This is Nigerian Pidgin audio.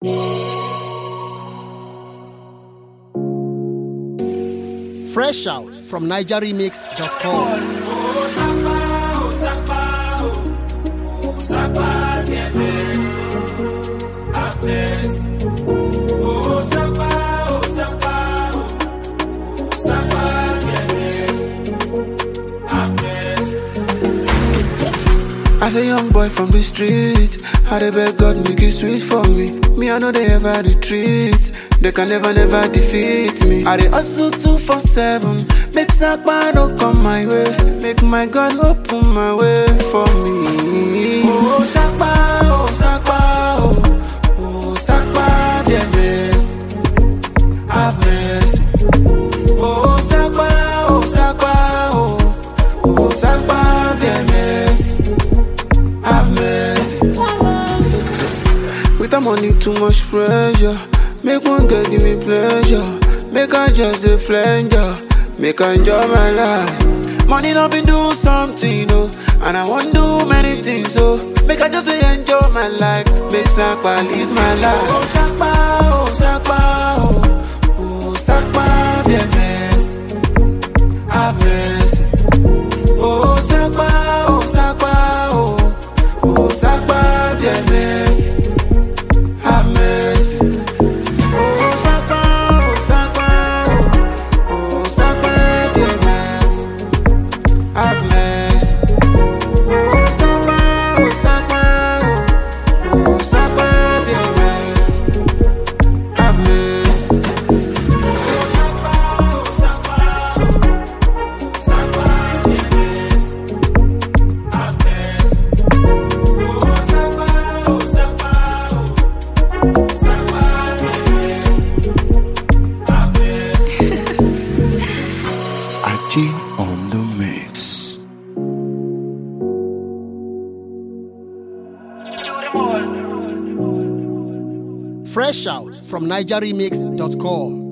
Fresh out from NigerRemix.com. As a young boy from the street, I dey beg God make it sweet for me. Me, I know they ever retreat. They can never, never defeat me. I dey hustle two for seven. Make Sakpa no come my way. Make my God open my way for me. Oh Sakpa, oh Sakpa, oh oh Sakpa, dear mercy, have mercy. Oh Sakpa, oh Sakpa, oh oh Sakpa, dear mercy have mercy. With the money, too much pressure. Make one girl give me pleasure. Make I just a flanger. Make I enjoy my life. Money love me do something, oh. And I want do many things, oh. Make I just say enjoy my life. Make Sakpa live my life. Oh, Sakpa, oh, Sakpa, oh. Oh, Sakpa, be a mess. Have mercy. Oh, Sakpa, oh, Sakpa, oh. Oh, Sakpa, be a mess. Have mercy. Oh, Sakpa, oh, Sakpa, oh. Oh, Sakpa, be a mess. Have mercy. Oh, Sakpa, oh, Sakpa, oh. Oh, Sakpa, be a mess. Have mercy. Achi on the mix. Fresh out from NigerRemix.com.